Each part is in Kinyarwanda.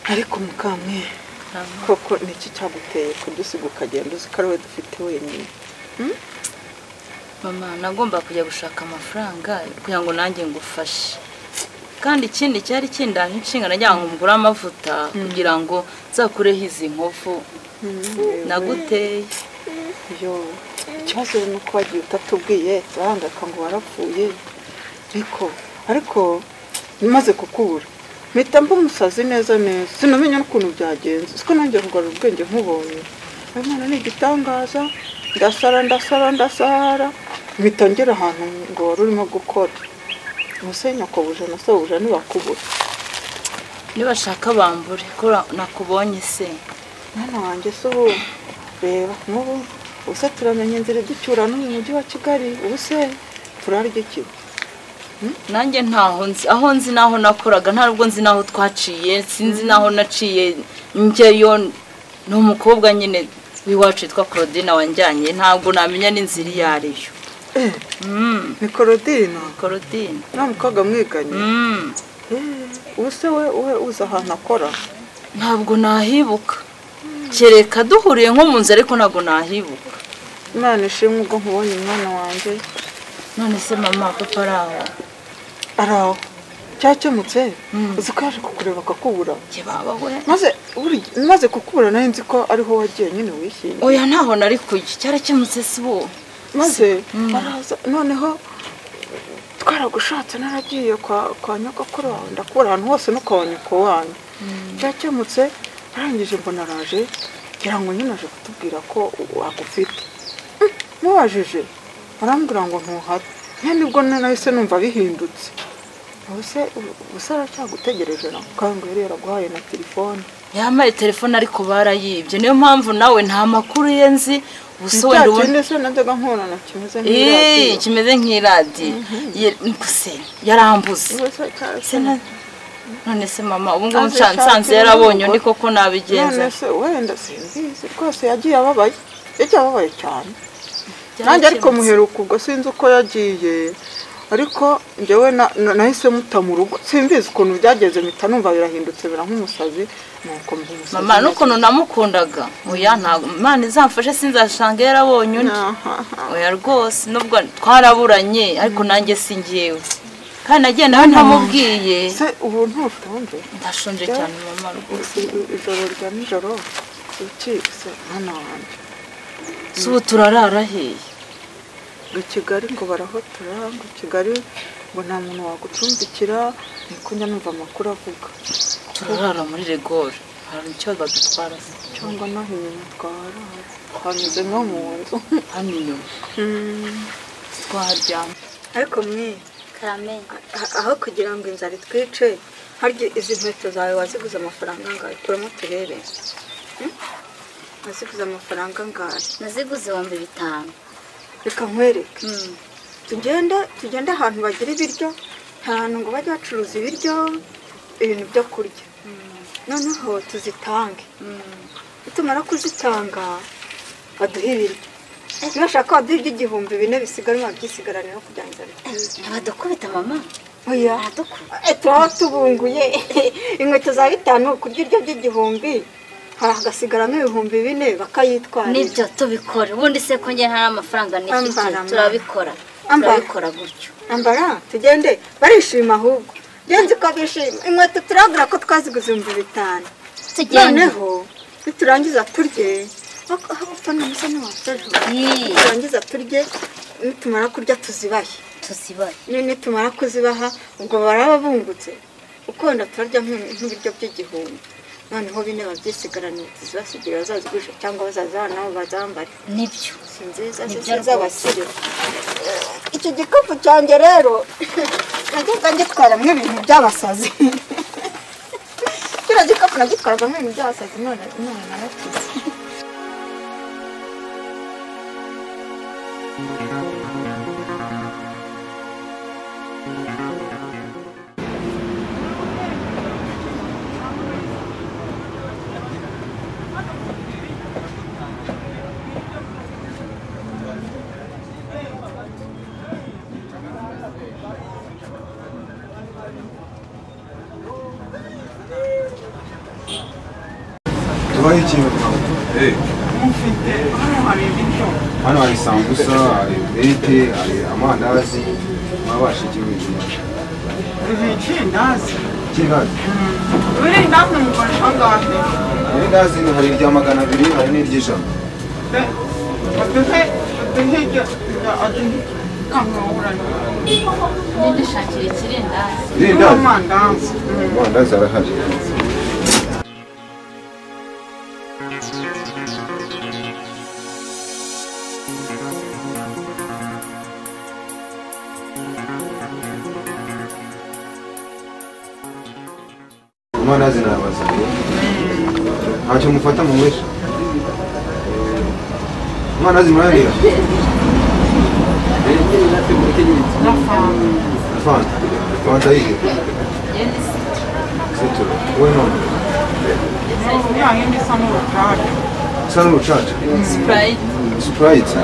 ariko mukamwe koko niki cyaguteye kudusiga ukagenda uzi ko ari we dufite wenyine mama nagomba kujya gushaka amafaranga kugira ngo nanjye ngufashe kandi ikindi cyari kindaje inshingano ajyana ngo ngure amavuta kugira ngo nzakureho izi nkovu naguteye yo ikibazo ni uko wagiye utatubwiye urangaka ngo warapfuye ariko ariko umaze kukubura mpita mba umusazi neza neza sinamenya n'ukuntu byagenze siko nongeye kugarura ubwenge nkubonye imana ni igitangaza ndasara ndasara ndasara mpita ngera ahantu ngo wari urimo gukora ubuse nyakobuje na sobuja ntibakubura nibashaka bambure ko nakubonye se mwana wanjye se ubu reba nk'ubu ubuse turamenya inzira iducyura no mu mujyi wa kigali ubuse turarya iki nanjye ntaho nzi aho nzi n'aho nakoraga ntabwo nzi n'aho twaciye sinzi n'aho naciye njyayo ni umukobwa nyine w'iwacu witwa claudine wanjyanye ntabwo namenya n'inzira iyo ari yo ni korodina claudine nta mukobwa mwiganye ubuse we we uzi ahantu akora ntabwo nahibuka kereka duhuriye nko mu nzu ariko ntabwo nahibuka imana ishimwe ubwo nkubonye umwana wanjye none se mama papa ari aho ari aho cyakemutse uzi ko yaje kukureba akakubura njye baba we maze buri- maze kukubura nari nzi ko ariho wagiye nyine wishyingiye oya ntaho nari kujya cyarakemutse si bo maze araza noneho twaragushatse naragiye kwa kwa nyogokuru wawe ndakubura ahantu hose no kwa nyoko wanyu byakemutse arangije mbona araje ngira ngo nyine aje kutubwira ko agufite mubajije arambwira ngo ntuhare nyine nibwo nahise numva bihindutse ubuse ubuse aracyagutegereje na mukambwe yari yaraguhaye na telefone yambaye telefone ariko barayibye niyo mpamvu nawe nta makuru ye nzi ubuso wenda Cya ubona kindi se najyaga nkubonana kimeze Eee, nk'iradiyo kimeze nk'iradiyo Ye- gusa yarambuze Ubuse cya- Se na- none se mama ubu ngubu nsa- Aje nsanze ashakira yarabonye n'umugore. ni koko nabigenza none se wenda simbizi rwose yagiye ababaye yagiye ababaye cyane Byari nanjye ariko kimutse. muheruka ubwo sinzi uko yagiye ariko njyewe na- na- nahise muta mu rugo simbizi ukuntu byageze mpita numva birahindutse bira nk'umusazi nuko mba umusazi mama n'ukuntu namukundaga oya ntabwo imana izamfashe sinzasanga yarabonye undi Aha. oya rwose nubwo twaraburanye ariko nanjye si njyewe kandi nagiye nawe ntamubwiye se ubu ntushonje ndashonje Rero, cyane mama rwose i- i- ijoro rya nijoro iki se mwana wanjye si ubu turarara hehe ngo kigali ngo barahotora ngo kigali ngo nta muntu wagucumbikira niko njya numva amakuru avuga turarara muri regore hari icyo badutwara se cyangwa naho inyuma twarara hanyuze nko mu nzu hano inyuma twaharyama ariko mwe karamenye a- aho kugira ngo inzara itwice harya izi nkweto zawe waziguze amafaranga angahe turamo turebe Hmm? waziguze amafaranga angahe naziguze ibihumbi bitanu reka nkwereke tugende tugende ahantu bagira ibiryo nta hantu ngo bajye bacuruza ibiryo ibintu byo kurya noneho tuzitange nitumara kuzitanga baduhe ibiryo nibashaka baduhe iby'igihumbi bine bisigarwa byisigaranira kugira ngo inzara ntibadukubita mama oya ntadukuba Eh, turaba tubunguye inkweto za bitanu kurya iryo by'igihumbi hari hagasigaramo ibihumbi bine bakayitwarira nibyo tubikora ubundi se ko njye nta amafaranga nifite Ambara, mama. turabikora Ambara. turabikora gutyo ambara tugende barishima ahubwo genzi ko bishima inkweto turabwira ko twaziguze ibihumbi bitanu tugende noneho niturangiza turye ako- aho upfa n'umusa ntiwapfejo Ii, niturangiza turye nitumara kurya tuzibahe tuzibaye ni- nitumara kuzibaha ubwo baraba bungutse ukunda turarya nk'u- nk'ibiryo by'igihumbi noneho bine babyisigaraniye tuzibasigira bazazigurisha cyangwa bazaza nabo bazambare nibyo si nziza si Nibyo nziza rwose. basire iki gikapu cyanjye rero najyaga ngitwaramo ibintu by'abasazi kiriya gikapu nagitwaragamo ibintu by'abasazi none none narakize tubaho iki mu Rwanda hano hari sambusa hari bete hari amandazi wabasha igihugu inyuma Urindazi. cy'indazi Urindazi ni umugore angahe? irindazi ni- hari irya magana abiri hari n'iry'ijana Pe, aduhe, aduhe iryo, iryo- aduhe kamwahurane. dushakira ikirindazi irindazi Amandazi. Mm. amandazi arahari amandazi nayabaza ntacyo mufata mumurisha amandazi murayarira fanta fanta yihe sitoro wowe none Mm, ya yindi isa n'urucaca. usa n'urucaca sipurayiti Sprite.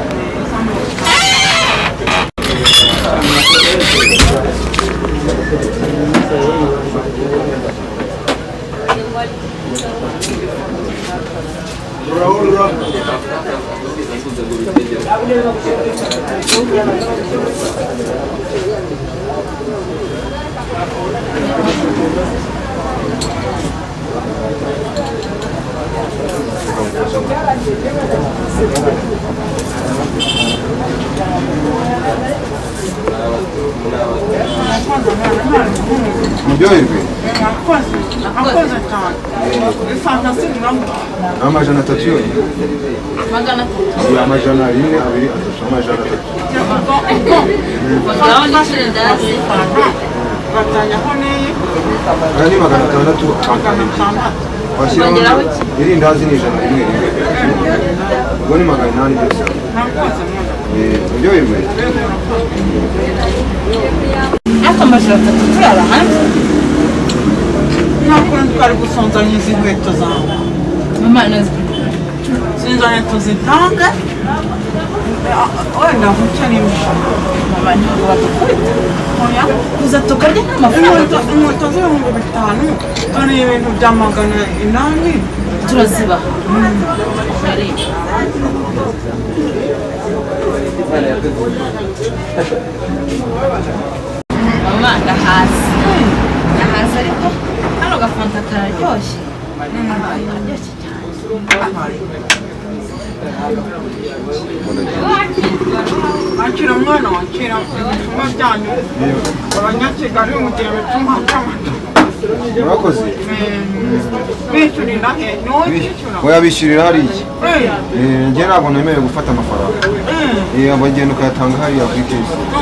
Muryoherwe Nakoze, nakoze cyane. Ifanta singuramo. ni amajana atatu yonyine magana atatu ni amajana rimwe abiri atatu amajana atatu Yavuga uko kongeraho n'ikirindazi ifanta batanyaho n'iyi aya ni magana atandatu magana atandatu. washyiraho irindazi ni ijana rimwe rimwe ubwo ni magana inani byose Nakoze mwana. Eh, muryoherwe ariko amajoro atatu turara hanze Ntabwo twari gusonzanya izi nkweto zawe. mama nazo Sinzanye tuzitange. Wenda nkukeneye. abantu badukubita Oya. kuza tukarya nk'amafaranga Inkweto inkweto z'ibihumbi bitanu dore ibintu bya magana inani turazibaha mama ndahazi ndahazi ariko hano gafanta kararyoshye kararyoshye cyane akira umwana wakira ibitumwa byanyu abanyakigali mu gihe bituma by'amata murakoze bishyurira he niwo wishyura wayabishyurira hariya Eh, Eh, njye ntabwo nemerewe gufata amafaranga eh, Eh, abagenda ukayatanga hariya kuri kesi nuko nuko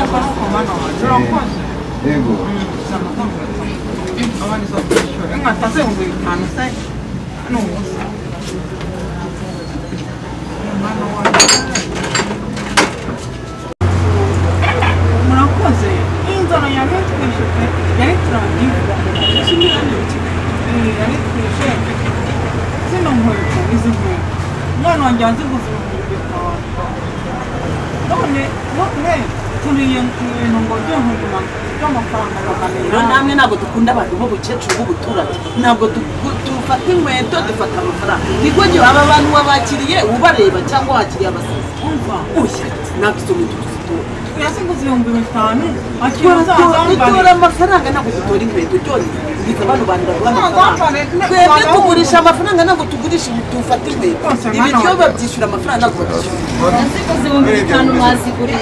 mwana wawe urakoze yego abaniza kwishyura inkata z'ibihumbi bitanu se ni ubusa Umwana wawe. murakoze inzara yari yatwishe pe yari turadiva yari twishe zino nkweto izi nkweto umwana wanjye yaziguze ibihumbi bitanu none none turiye ibintu ngo byo nkweto by'amafaranga magana rero inani namwe ntabwo dukunda abantu b'ubukecuru b'ubuturage ntabwo duku- dufata inkweto dufata amafaranga niko gihe aba bantu wabakiriye ubareba cyangwa wakiriye abasazi umva uya ntabwo izo nkweto tuzitora yaziguze ibihumbi bitanu akibaza dutora azambare amafaranga ntabwo dutora inkweto byonyine bikaba abantu bantu baguha Wazambare, amafaranga ne- twebwe wazambare. tugurisha amafaranga ntabwo tugurisha dufata inkweto Rwose mwana ibiryo wanjye. babyishyura amafaranga ntabwo babyishyura zikoze ibihumbi bitanu mwazigurira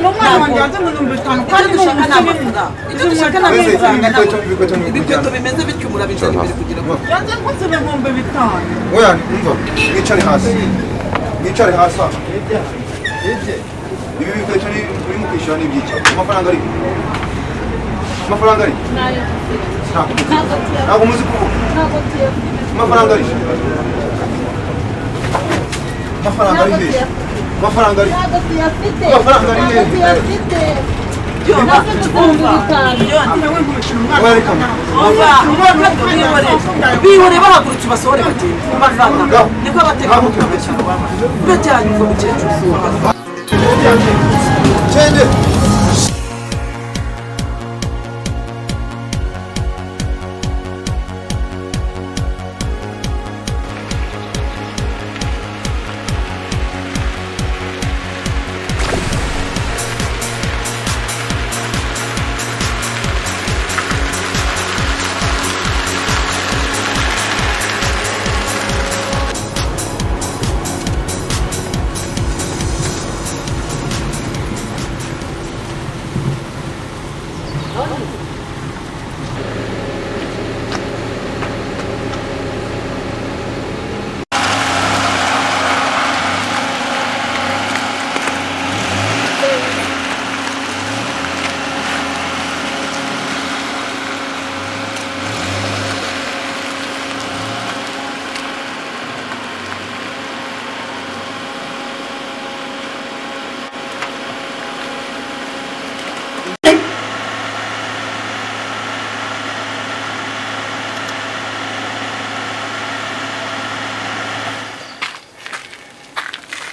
n'umwana wanjye yaziguze ibihumbi bitanu kandi icyo ni dushaka umukene ni amafaranga icyo dushaka ni Mbese ibikweto- amafaranga ntabwo- ibikweto ni ibikweto bimeze bityo murabizana imbere kugira ngo yaziguze ibihumbi bitanu Oya, umva, mwicare hasi. Mwicare hasi aha. Ibi bikweto ni uri mu kwishyura ni ibyicaro. Amafaranga ari? Amafaranga ari? Ntabwo muzi. Ntabwo muzi kuvuga. Amafaranga ari? Amafaranga ari hehe? Amafaranga ari? Amafaranga ari hehe? None winkubitira umwana Oya, reka mwe. bihore bahagurutse ubasohore bagenda bavana niko Ntabwo abatekamutwe tuzi. bajyanye umukecuru Change.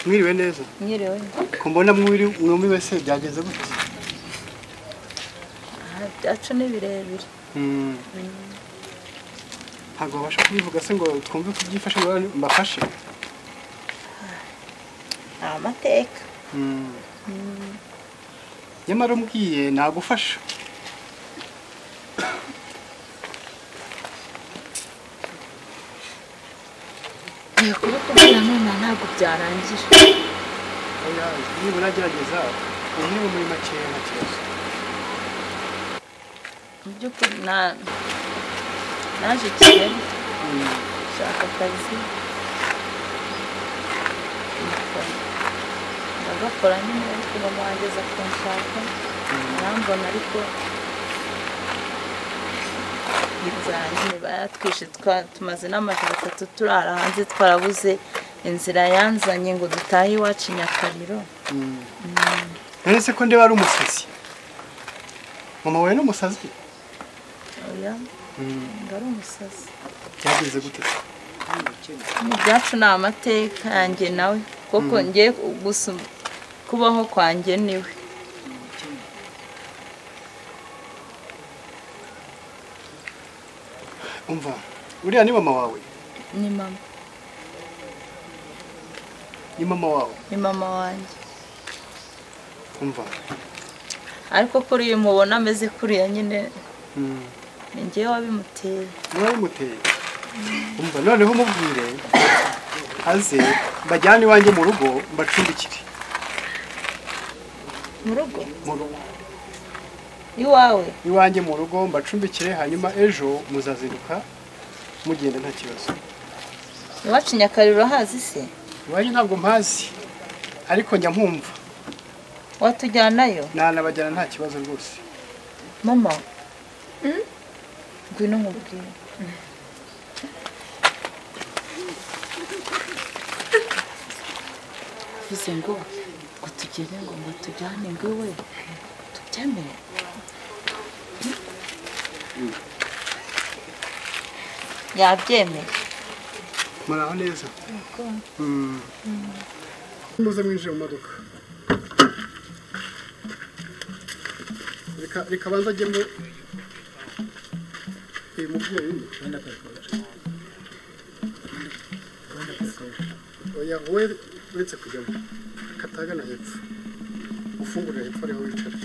mwiriwe neza mwiriwe ko mbona mwiri mwumiwe se byagenze gute aha byacu ni birebire Mm. ntabwo babasha kubivuga se ngo twumve ko byifashe ngo mbafashe amateka Mm. nyamara umbwiye nagufasha kuba kubona none ntabwo byarangira oya nibura gerageza umwe mu muri makeya na kibazo mu by'ukuri na- naje kigali shaka akazi ndakora. ndagakora nyine ariko mama wanjye aza kunshaka arambona ariko ibyanjye baratwishe twa- tumaze n'amajoro atatu turara hanze twarabuze inzira yanzanye ngo dutahe iwacu i nyakariro none se ko ndeba ari umusazi mama wawe ni umusazi oya Mm. ngo ari umusazi byagenze gute se Mu byacu ni amateka yanjye nawe kuko ngiye gusa kubaho kwanjye niwe umva uriya ni mama wawe ni mama ni mama wawe ni mama wanjye umva ariko kuri uyu mubona ameze kuriya nyine Mm. ni ngewe wabimuteye niba bimuteye umva noneho umubwire aze mbajyane iwanjye mu rugo mbacumbikire mu rugo mu rugo iwawe iwanjye mu rugo mbacumbikire hanyuma ejo muzazinduka mugenda nta kibazo iwacu nyakariro hazi se iwanjye ntabwo mpazi ariko njya mpumva watujyanayo nanabajyana nta kibazo rwose mama ngwino nkubwire bivuze ngo ngo tugere ngo ngo tujyane ngo iwe tubyemere yabyemeye muraho neza Mm. muze mwinjire mu modoka reka reka banza ajyemo Eh, mubyeyi oya we uretse kujyamo katagana hepfo ufungurira hepfo ariho wicara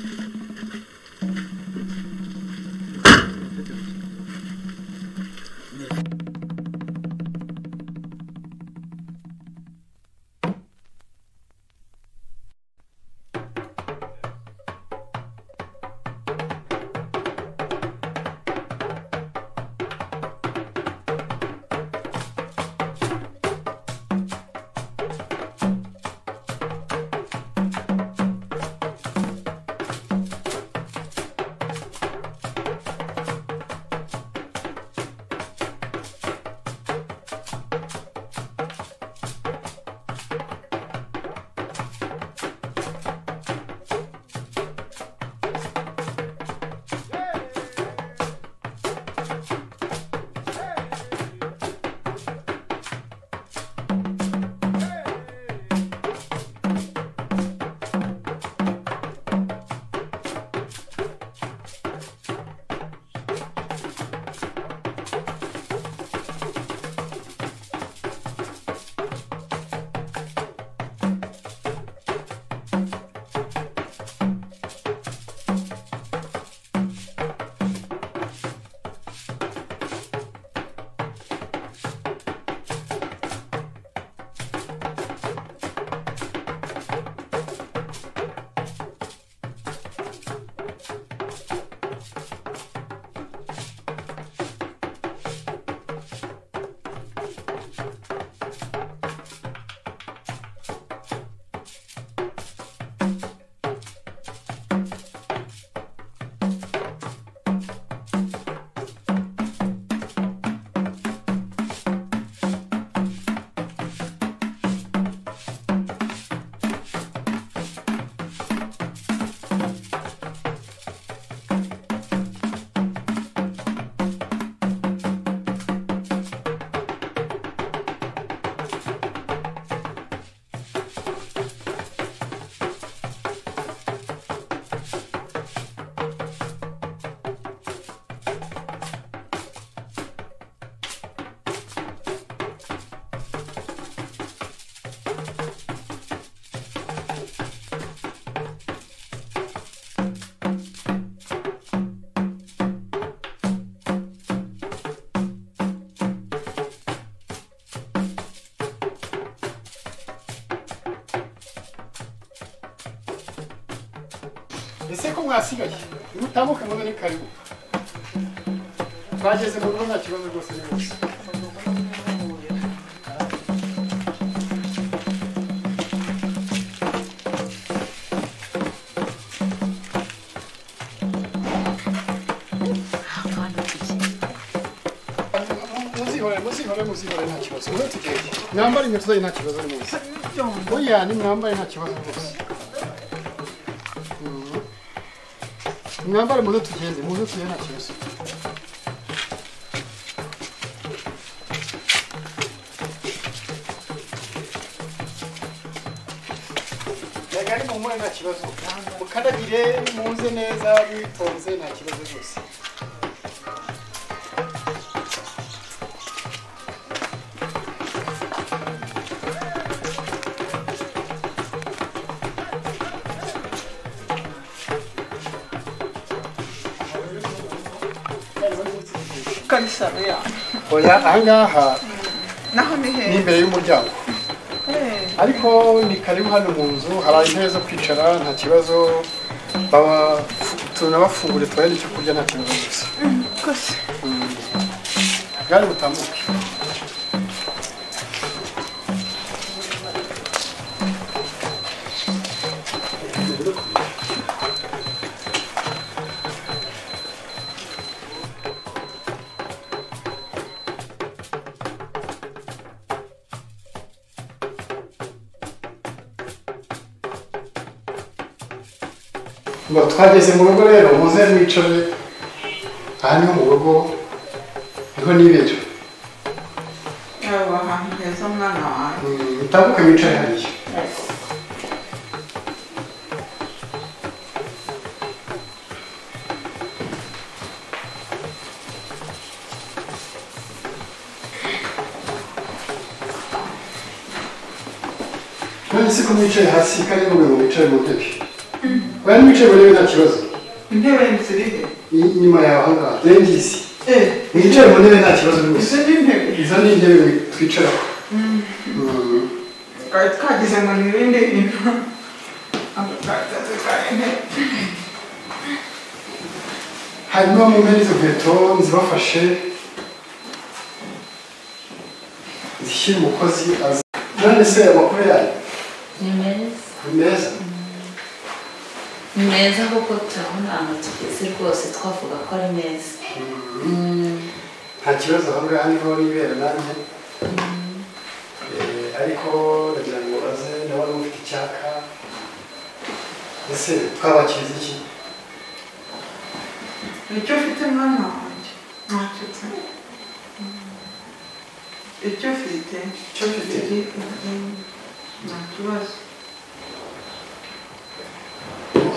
ese ko mwasigaye mutamuke muno ni karibu twageze mu rugo nta kibazo rwose rwose muzihore muzihore muzihore nta kibazo mwe tugende mwambare inkweto zanyu nta kibazo rwose oya nimwambare nta kibazo rwose mwambare muze tugende muze tugende nta kibazo yagari mumure nta kibazo mukandagire muze neza mwitonze nta kibazo rwose kabisa ya oya ahangaha naho ni ni hehe imbere y'umuryango Eh, ariko ni karibu hano mu nzu hari intebe zo kwicara nta kibazo baba tunabafungure tubahe n'icyo kurya nta kibazo rwose kose bwari butambuke ngo twageze mu rugo rero muze mwicare aha niho mu rugo niho nibera yawe ahantu heza mwana wawe mutambuke mwicare hariya none se ko mwicaye hasi kandi ngo mwicare mu ntebe bari mwicaye mu ntebe nta kibazo intebe ziri he inyuma yawe ahangaha zengisi eh mwicare mu ntebe nta kibazo rwose izo ni intebe izo ni intebe twicaraho twari twagize ngo ni ibindi bintu ako kazaza ka intebe hanyuma mumena izo nkweto nzibafashe zishyire umukozi azi none se amakuru yayo ni meza ni meza ni meza kuko turabona ahantu tugeze rwose twavuga ko ari meza nta kibazo ahangaha niho nibera nanjye Eh, ariko ndagira ngo aze nawe niba ufite icyaka ese twabakiriza iki icyo ufite mwana wanjye ntacyo nsaba icyo ufite icyo ufite nta kibazo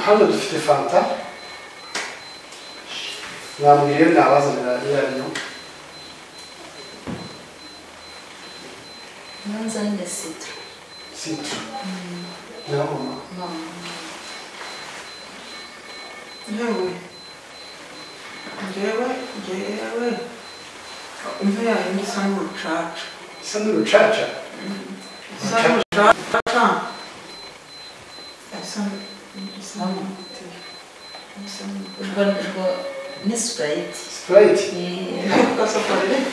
hano dufite fanta mwambwire nabazanira iyo ari yo imanza ni sida sita nyamama yewe njyewe njyewe imva yawe isa n'urucaca isa n'urucaca isa n'urucaca isa isa n'umutima isa n'umutima urwo rwo ni sipurayiti sipurayiti ariko safarete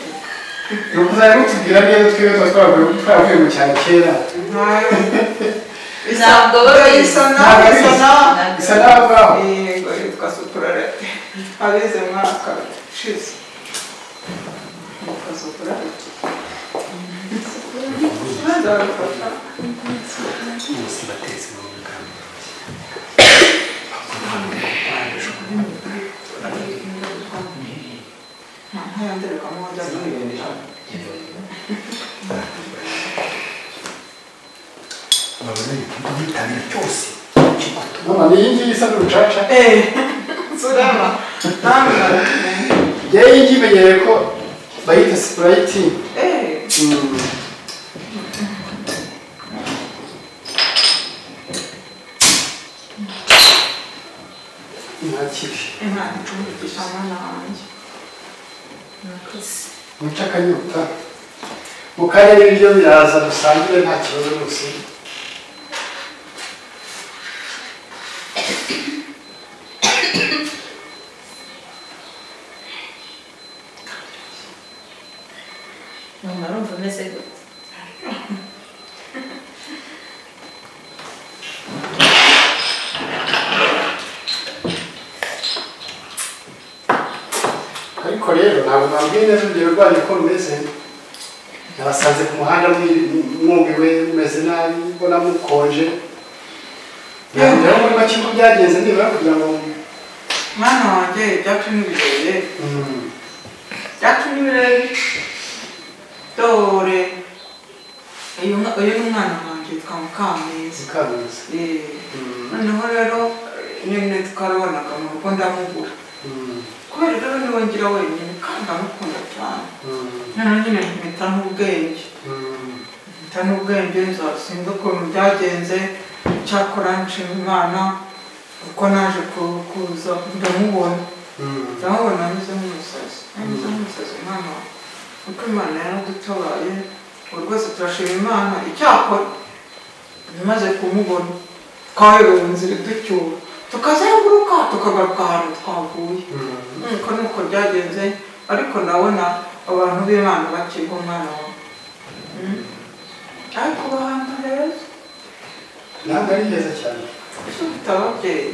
ni ukuzajya mutubwira neza twebwe tuba twaravuye- twaravuye mu cyaro kera ntayo Ntabwo baba isa bisa. na isa na bisa naho ngaho yego yitwa suturarete abize mwaka ushize yitwa suturarete nzabifata ntayandereka mu wajya kwirinda mama ni iyi ngiyi isa n'urucaca eee surama ntabwo yewe iyi ngiyi imenyereye ko bayita sipurayiti eee Mm. nta kibi Imana icumbigisha umwana wanjye muce akanyota mukarebe ibiryo biraza dusangire nta kibazo rwose umuntu arumva ameze gute ariko rero ntabwo nabwiye neza urugero rwanyu ko rumeze nabasanze ku muhanda mwi- mwumiwe mumeze nabi mbona mukonje ngira ngo muri make uko byagenze nibura kugira ngo mwana wanjye ibyacu ni birebire mm, ibyacu ni birebire dore uyu mwa- uyu ni umwana wanjye yitwa mukamwiza zikamiza Eh, Mm. noneho rero nyine twarabanaga mu rugo ndamugura Mm, kubera rero niwe ngira wenyine kandi ndamukunda cyane mm, noneho nyine mpita n'ubwenge mm. mpita n'ubwenge nza sinzi ukuntu byagenze cyakora nshima imana uko naje ku- kuza ndamubona Mm. ndamubona ameze nk'umusazi ameze nk'umusazi mwana wawe kuko imana yaradutabaye ubu rwose turashima imana icyakora imaze kumubona twaherewe inzira iducyura tukazenguruka tukagaruka ahantu twavuye nuko nuko byagenze ariko ndabona abantu b'imana bakirwa umwana wawe Mm. ariko bahantu heza ntabwo ari heza cyane ese ufite ababyeyi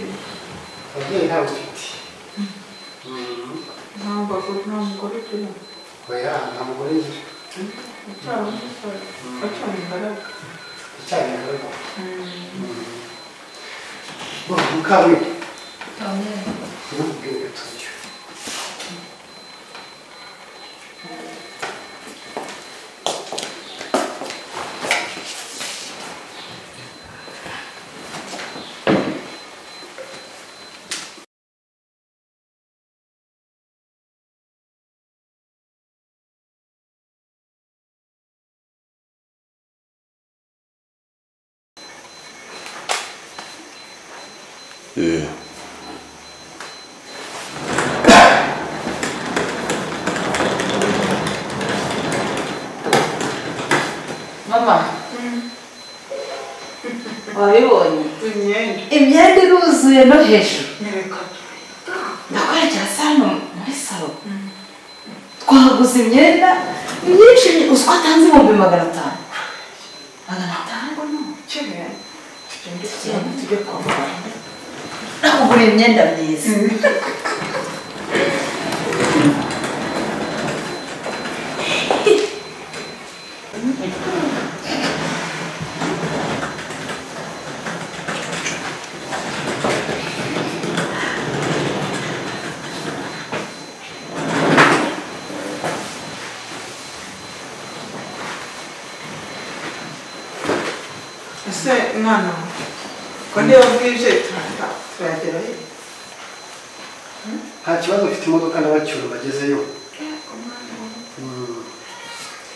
ababyeyi ntabwo ufite Mm. ntabwo nta mugore ugira oya nta mugore ngira ucyari umusore ucyari ingaragu icyayi nkorera mukamwiga ntukubwire tujya mama wabibonye imyenda imyenda iruzuye no hejuru nyereka ndakwerekera sano muri salo twahaguze imyenda myinshi uziko atanze ibihumbi magana atanu magana atanu kimwe tugende tujyane tujye kwa muganga nakugura imyenda myiza ese mwana wawe ko niba bwije turahita turagera he nta kibazo ufite imodoka n'abacyura bagezeyo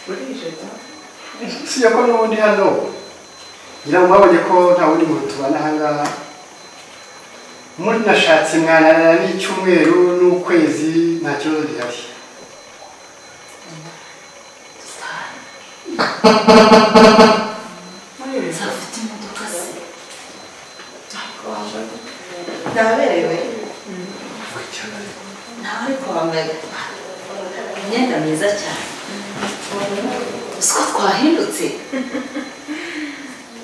burije da usibye ko n'ubundi hano ngira ngo mwabonye ko nta wundi muntu tubana aha ngaha muri nashatse mwananana n'icyumweru n'ukwezi nta kibazo gihari afite imodoka se ndaberewe nawe ariko wambaye imyenda myiza cyane uziko twahindutse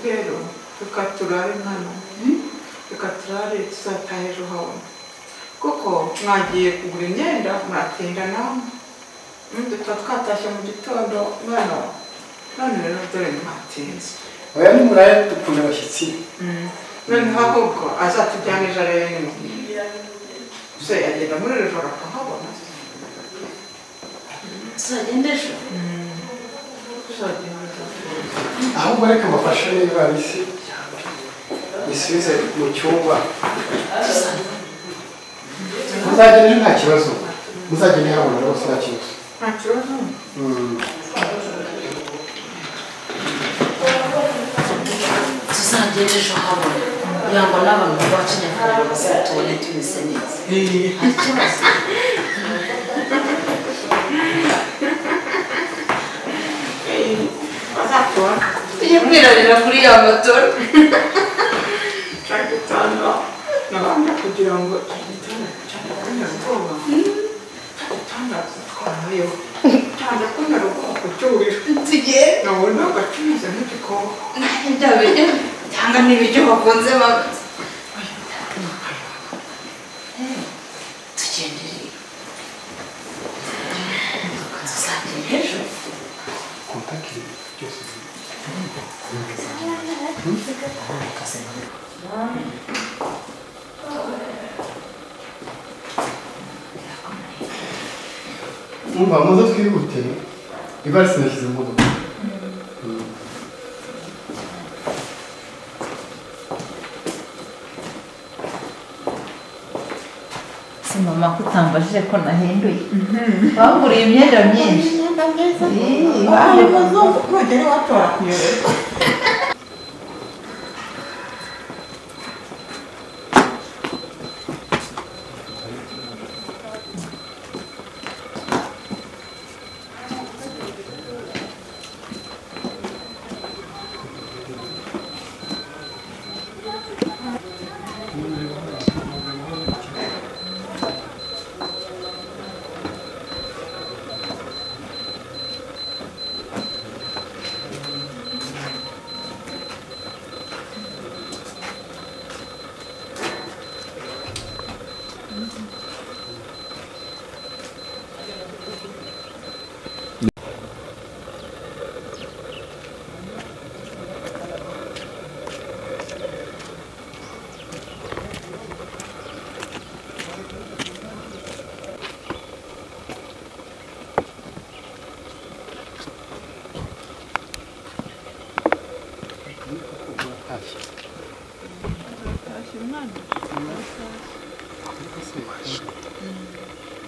rero reka turare mwana reka turare tuzataha ejo habona kuko mwagiye kugura imyenda muratinda namwe dutaba twatashye mu gitondo mwana wawe none rero dore mwatinze oya nimuraye dukunda abashyitsi noneho ahubwo azatujyana ejo arebe nimugire se yagenda muri iri joro akahabona tuzagenda ejo tuzagenda tuzi ahubwo reka mbafashe n'ivarisi bisubize mu cyumba muzagenda ejo nta kibazo muzagenda habona rwose nta kibazo nta kibazo Mm. tuzagenda ejo habona kugira ngo n'abantu bacu nyakuri bazatubone tumeze neza nta kibazo bazakubona tujye kwirarira kuri ya matora cyangwa gutanga nabanda kugira ngo tugitane cyane kubera ubwoba cyane gutanga twabayeho cyane kubera ubwoko cy'ubu wowe ntabwo acuruza nk'igikoko cyangwa n'ibiryo bakunze baba tugendere tuzagenda ejo umva muze twihute ibara sinashyize mu modoka si mama ko utambajije ko nahinduye baguriye imyenda myinshi Ih, Ayo mazungu nugera iwatora kuyoberwa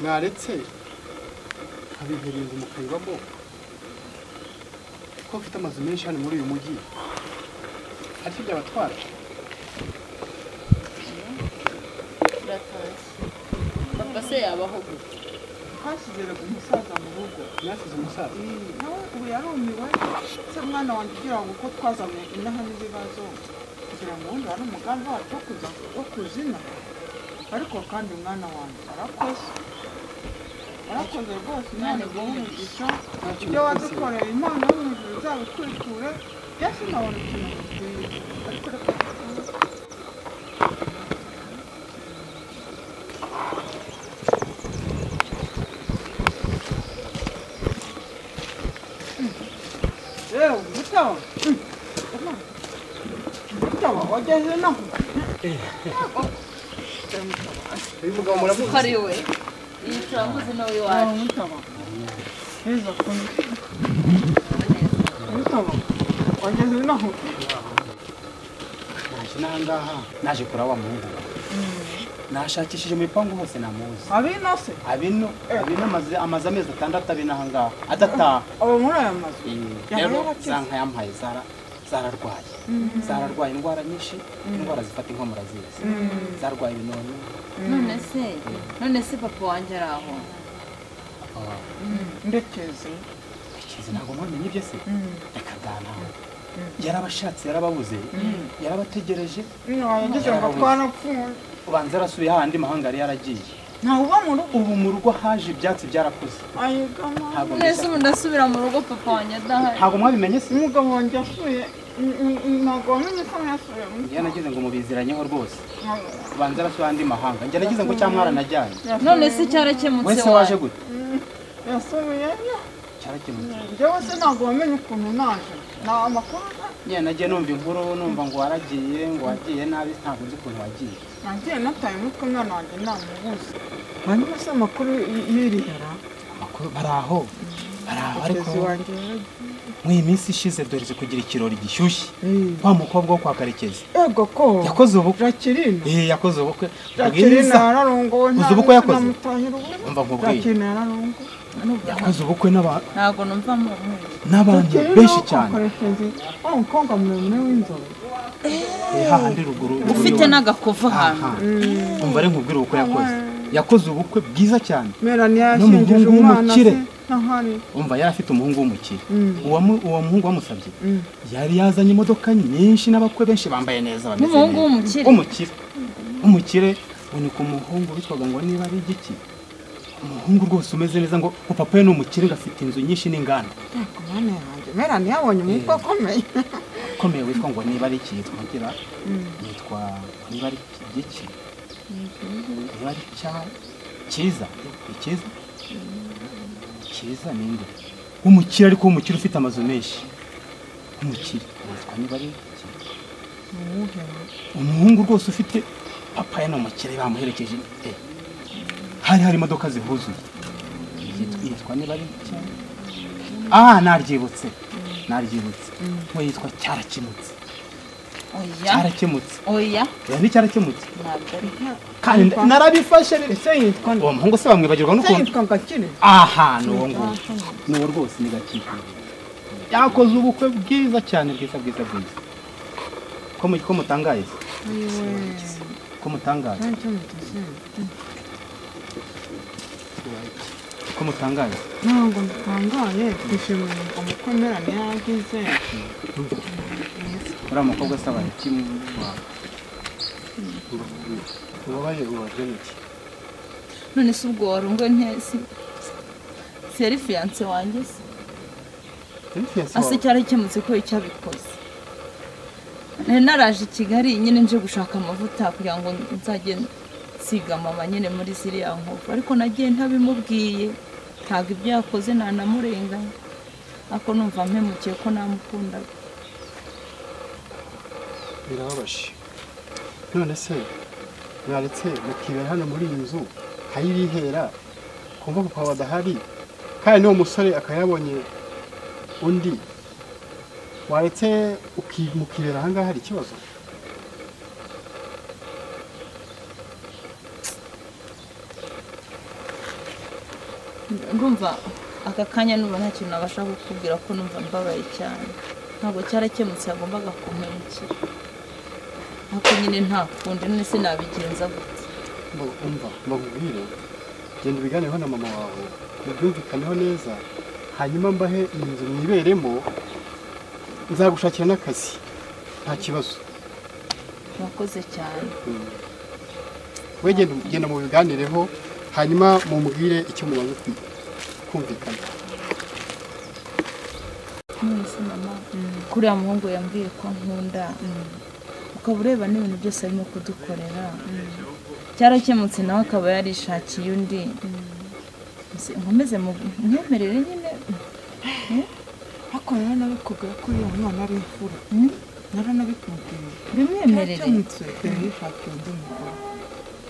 mwaretse nkabihuriza mukayibamo kuko mfite amazu menshi hano muri uyu mujyi ariko byabatwara papa se yabaho gute hashyizeraga umusaza mu rugo mwasize umusaza nawe ubu yarumiwe se mwana wanjye ugira ngo uko twazanye inaha n'ibibazo kugira ngo wundi wari umugambi wacu wo kuza wo kuzina ariko kandi umwana wanjye arakoze arakoze rwose imana iguhe umugisha ibyo wadukoreye imana yo mu ijuru izabikurikure byose nabona ikintu gikwiye ariko reka yewe mutaho mutaho wageze inaha uyu mugabo muramuzi ko ari we iyi turamuzi nawe Ah, iwacu muito bom. Isso, foi. Muito bom. Olha, eu não. naje n'aha ngaha naje kuraba wa muhungu wawe nashakishije mu bipangu hose namuzi Ali, não sei. abino abino amaze amaze amezi atandatu abino aha ngaha adataha Aba muri aya mazu. rero Yahora akize. za nkayampaye zara zararwaye zararwaye indwara nyinshi indwara zifata inkomora zizi zarwaye ibinoni none se none se papa wanjye ari aho ah, Ndekeze. ikizi ntabwo mwamenye ibyo se reka bwanawe yarabashatse yarababuze yarabategereje Nino, yagize ngo twarapfuye. ubanza yarasubiye hahandi mahanga yari yaragiye Ntawe uba mu rugo. ubu mu rugo haje ibyatsi byarakuze Ayegama. ntabwo nese mbishaka. ubu ndasubira mu rugo papa wanjye adahari ntabwo mwabimenye se Umugabo wanjye asuye. Ntabwo wamenye ko yasuye mu njye nagize ngo mubiziranyeho rwose rugo. ubanza arasubiye ahandi mahanga njye nagize ngo cya mwaranajyanye none se cyarakemutse wese waje waje gute Yasuye. cyarakemutse Njyewe se ntabwo wamenye ukuntu naje. Nta amakuru njye nagiye numva inkuru numva ngo waragiye ngo wagiye nabi ntabwo nzi ukuntu wagiye nagiye nataye umutwe umwana wanjye namubuze. Hanyuma se amakuru yirihera. amakuru bari aho bari aho ariko Mugenzi wanjye yaragiye. mu iyi minsi ishize doreze kugira ikirori gishyushye wa mukobwa wo kwa karekezi ego ko yakoze ubukwe jacqueline eh yakoze ubukwe jacqueline bwiza yararongowe Uzi ubukwe yakoze? namutahira ubukwe umva nkubwiye jacqueline yararongowe yakoze ubukwe n'aba- ntabwo numva mu n'abantu benshi cyane akoresheje wa mukobwa muremure w'inzobe Eh, hahandi ruguru ufite n'agakuvu hantu aha umva ari nkubwire ubukwe yakoze yakoze ubukwe bwiza cyane melania N'umuhungu yashyingije umwana w'umukire. se ntahari umva yari afite umuhungu w'umukire Mm. uwo mu- uwo muhungu wamusabye yari yazanye imodoka nyinshi n'abakwe benshi bambaye neza bameze N'umuhungu neza. w'umukire? w'umukire w'umukire ubu ni ku muhungu witwaga ngo niba ari igiki umuhungu rwose umeze neza ngo ngo papa we ni umukire ngo afite inzu nyinshi n'inganda mwana yanjye mera ntiyabonye umutwe ukomeye ukomeye witwa ngo niba ari iki yitwa ngira yitwa niba ari igiki niba ari cya cyiza ni cyiza cyiza ninde w'umukire ariko w'umukire ufite amazu menshi w'umukire yitwa niba ari iki umuhungu rwose ufite papa ye ni umukire bamuherekeje e hari hari imodoka zihuzuye Yitwa- yitwa niba ari iki ah naryibutse naryibutse we yitwa cyarakemutse oya cyarakemutse oya oya ni cyarakemutse ntabwo ari kandi nda- narabifashe rero se yitwa uwo muhungu se bamwibagirwa se n'ukuntu yitwa gakire aha ni uwo nguwo ni uwo rwose ni gakire yakoze ubukwe bwiza cyane bwiza bwiza bwiza ko mu- ko mutangaye se? ko mutangaye ko mutangaye ntabwo ntangaye twishimiye umukwe mera ntiyagize uriya mukobwa asaba iki mu rwanda ubabaje ubabaje ni iki none se ubwo wari ungo ntesi seri fiyanse wanjye se ase cyarakemutse ko icyabikoze nari naraje i kigali nyine nje gushaka amavuta kugira ngo nzajye nsiga mama nyine muri ziriya nkovu ariko nagiye ntabimubwiye ntabwo ibyo yakoze ntanamurenganya ariko numva mpemukiye ko namukundaga birababaje none se mwaretse mukibera hano muri iyi nzu nkayibihera kumva kuko badahari kandi n'uwo musore akaba yabonye undi waretse uki- mukibera ahangaha hari ikibazo ndumva aka kanya numva nta kintu nabasha kukubwira ko numva mbabaye cyane ntabwo cyarakemutse yagombaga kumpemukira ariko nyine nta kundi none se nabigenza gute Mbo- umva mbabwire genda ubiganireho na mama wawe mubyumvikaneho neza hanyuma mbahe iyi nzu mwiberemo nzagushakira n'akazi nta kibazo mwakoze cyane we genda genda mu biganireho hanyuma mumbwire icyo mumaze kwi- kumvikana none se mama kuriya muhungu yambwiye ko nkunda ukaba ureba n'ibintu byose arimo kudukorera cyarakemutse nawe akaba yarishakiye undi Mbese nkomeze mu- mwemerere nyine ariko rero nabikubwira ko uriya mwana ari imfura naranabikubwiye Bimwemerere. Yarakemutse, dore yishakiye undi mugore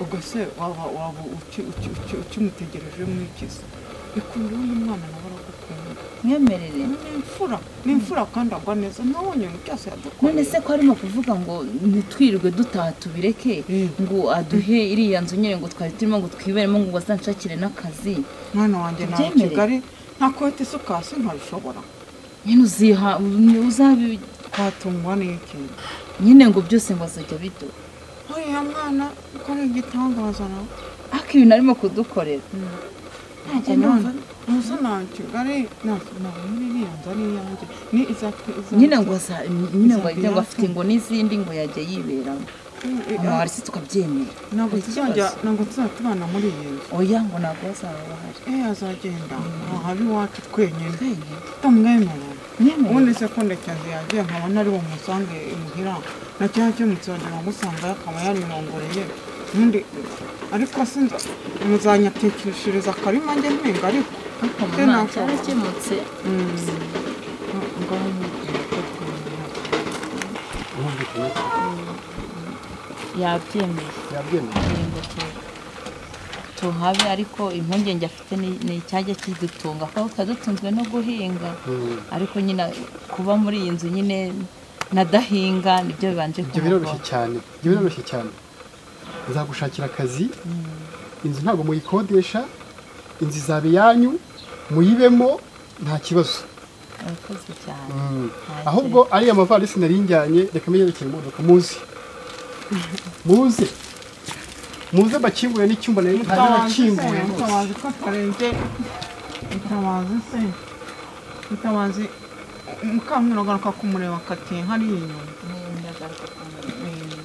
ubwo se waba waba uki- uki- uki- ukimutegereje mwikiza ikunda undi mwana nawe aragukunda mwemerere ni imfura ni imfura kandi agwa neza nawe nyine cyose yadukoreye none se ko arimo kuvuga ngo ntitwirirwe dutaha tubireke ngo aduhe iriya nzu nyine ngo twari turimo ngo twiberemo ngo bazanshakire n'akazi mwana wanjye nta Tubyemere. kigali nta kote isuka hasi ntabishobora nyine uziha uzabi twatungwa n'ikintu nyine ngo byose ngo azajya biduha uriya mwana ko ari igitangaza nawe ariko ibintu arimo kudukorera ntajya numva musa nta kigali ntabwo muri iriya nzu ari iyanjye ni izatwe nyine ngo aza nyine ngo ajya ngo afite ngo n'izindi ngo yajya yiberamo amawari se tukabyemera ntabwo Nta tuzajya kibazo. ntabwo tuzatubana muri iyi nzu oya ngo ntabwo bazaba bahari eh azagenda ahaba iwacu twenyine twenyine tutamwemerera Mwemerere. ubundi se ko ndekezi yagiye nkabona ari bumusange imuhira na cya cyemutse wagira ngo usanga akaba yarirongoreye ubundi ariko sinza muzanyatekeshereza akarima njye mpinga ariko ariko Se mama ntabwo- cyarakemutse ngaho mubwira ko twemera yabyemeye yabyemeye ngo tu- tuhabe ariko impungenge afite ni- ni icyajya kidutunga kuko twadutunzwe no guhinga ariko nyine kuba muri iyi nzu nyine nadahinga nibyo bibanje ibyo biroroshye kumugora cyane ibyo biroroshye cyane nzagushakira akazi inzu ntabwo muyikodesha inzu izaba iyanyu muyibemo nta kibazo urakoze cyane Ntacyo. ahubwo ariya mavarisi nari njyanye reka mbiyerekere imodoka muze muze muze bakinguye n'icyumba nari ntari nakinguye rwose mutabazi ko atarenze mutabazi se mutabazi mukamwira agaruka kumureba akati hariya inyuma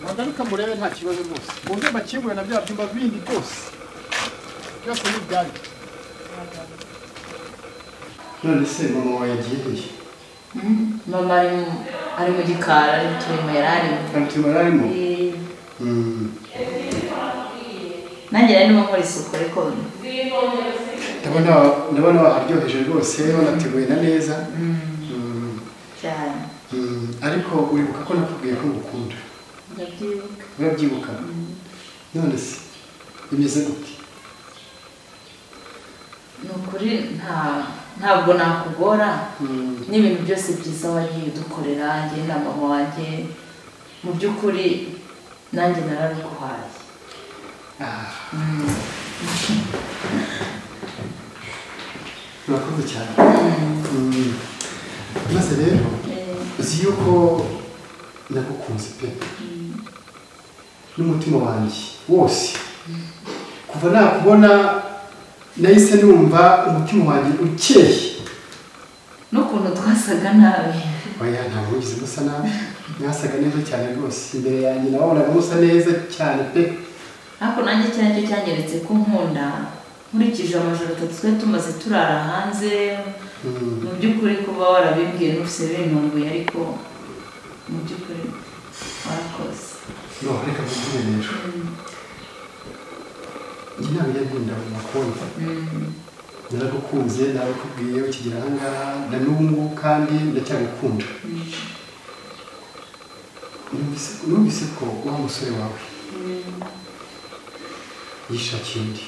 bagaruka murebe nta kibazo rwose muze bakingure na bya byumba bindi byose byose ni ibyanyu none se mama wawe yagiriye mama ari mu- ari mu gikari ari mu turimo yari arimo arutuma arimo Eh, nanjye rero ndimo nkora isuku ariko ndabona ndabona waharyoheje rwose wanategurira neza Mm. cyane Mm. ariko uribuka ko nakubwiye ko ngukunda ndabyibuka urabyibuka none se bimeze gute ni ukuri nta ntabwo nakugora Mm. n'ibintu byose byiza wagiye udukorera njye na mama wanjye mu by'ukuri nanjye narabiguhaye Ah, Mm. urakoze cyane Mm. maze rero uzi yuko nagukunze pe n'umutima wanjye wose kuva nakubona nahise numva umutima wanjye ukeye n'ukuntu twasaga nabi oya ntabwo wigeze musa nabi mwasaga neza cyane rwose imbere yanjye nabonaga musa neza cyane pe ariko nanjye icyo nicyo cyanyeretse ko nkunda nkurikije amajoro atatu twari tumaze turara hanze Mm. mu by'ukuri kuba warabimbwiye n'ufise bintunguye ariko mu by'ukuri warakoze no reka mubwire rero njye ntabwo njya gukunda mu makonti Mm. naragukunze narabikubwiye ukigera ahangaha na n'ubu ngubu kandi ndacyagukunda Numvise- numvise ko wa musore wawe yishakiye undi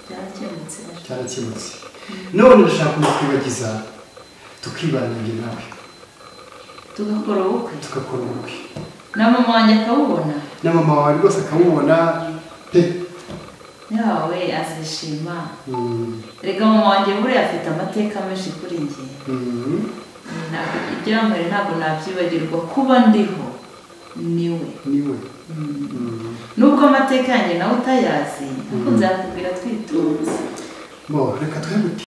byarakemutse cyarakemutse none ndashaka kumukwibagiza tukibana njye nawe tugakora ubukwe tugakora ubukwe na mama wanjye akawubona na mama wawe rwose akawubona pe yawe azishima Mm, reka mama wanjye buriya afite amateka menshi kuri njye mm. Ntabwo- ibyo yankoreye ntabwo nabyibagirwa kuba ndiho niwe niwe Mm. Mm. nubwo amateka yanjye nawe utayazi ariko nzakubwira twitonze bo reka twe gute